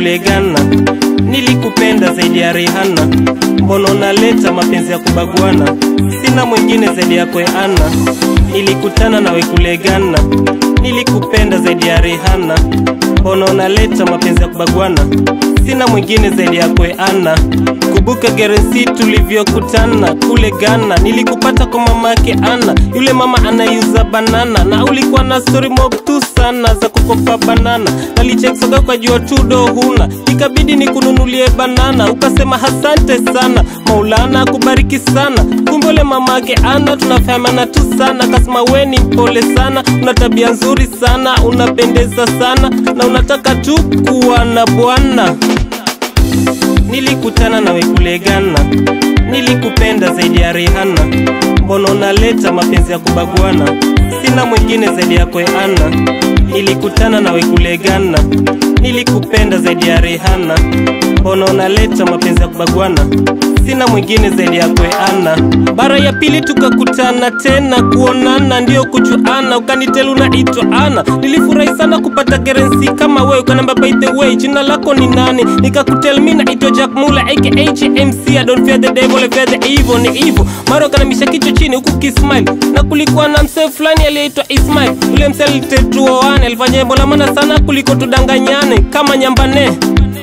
kulegana nilikupenda zaidi ya Rihanna mbona unaleta mapenzi ya kubaguana sina mwingine zaidi yako Ana nilikutana nawe kulegana nilikupenda zaidi ya Rihanna mbona unaleta mapenzi ya kubaguana sina mwingine zaidi yako Ana kumbuka gerensi tulivyokutana kule Ghana nilikupata kwa mama yake Ana yule mama anayuza banana na ulikuwa na story mob tu sana za kukopa banana nalicheksoga kwa jua tudo huna ikabidi nikununulie banana ukasema hasante sana maulana akubariki sana kumbe ule mama yake Ana tunafahamana tu sana kasema we ni mpole sana una tabia nzuri sana unapendeza sana na unataka tu kuwa na bwana nilikutana nawe kule Ghana nilikupenda zaidi ya Rihanna mbona unaleta mapenzi ya kubaguana sina mwingine zaidi yako Ana nilikutana nawe kule Ghana nilikupenda zaidi ya Rihanna mbona unaleta mapenzi ya kubaguana sina mwingine zaidi yako Ana bara ya pili tukakutana tena kuonana ndio kujuana ukanitelu unaitwa Ana nilifurahi sana kupata gerensi kama wewe ukanamba by the way jina lako ni nani nikakutel mi naitwa Jack Mula aka JMC I don't fear the devil I fear the evil ni evil mara ukanamisha kichwa chini huku kismile na kulikuwa na msee fulani aliyeitwa Ismail yule msee alitetuoane alifanya jambo la maana sana kuliko tudanganyane kama nyambane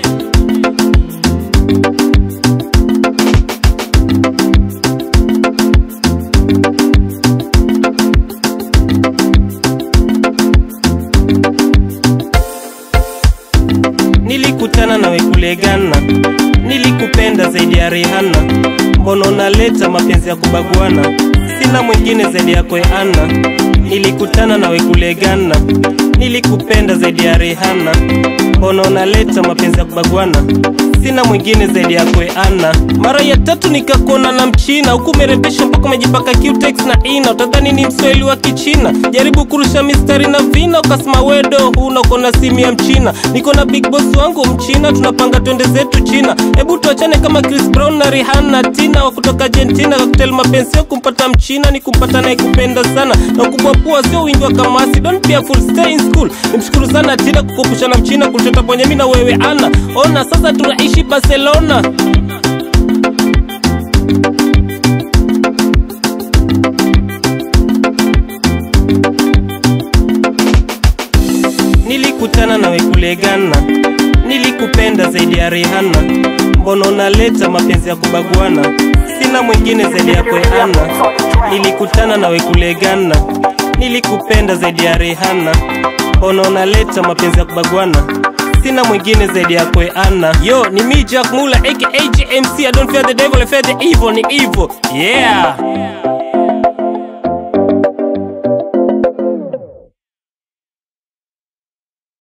nilikutana nawe kule Ghana nilikupenda zaidi ya Rihanna mbona unaleta mapenzi ya kubaguana sina mwingine zaidi yako Ana nilikutana nawe kule Ghana nilikupenda zaidi ya Rihanna mbona unaleta mapenzi ya kubaguana sina mwingine zaidi yako Ana mara ya tatu nikakuona na mchina huku umerembesha mpaka umejipaka cutex na ina utadhani ni mswahili wa kichina jaribu kurusha mistari na vina ukasema wedo huna uko na simu ya mchina niko na big boss wangu mchina tunapanga twende zetu china hebu tuachane kama Chris Brown na Rihanna Tina wa kutoka Argentina kakutel mapenzi kumpata mchina ni kumpata naye kupenda sana na ukubwa pua sio wingi wa kamasi don't be a fool stay in school nimshukuru sana Tina kukupusha na mchina kuchota kwenye mimi na wewe ana ona sasa tunaishi Barcelona nilikutana nawe kule Ghana nilikupenda zaidi ya Rihanna mbona unaleta mapenzi ya kubaguana sina mwingine zaidi yako Ana nilikutana nawe kule Ghana nilikupenda zaidi ya Rihanna mbona unaleta mapenzi ya kubaguana sina mwingine zaidi yako Ana yo ni mi Jack Mula aka JMC I don't fear the devil I fear the evil ni evil yeah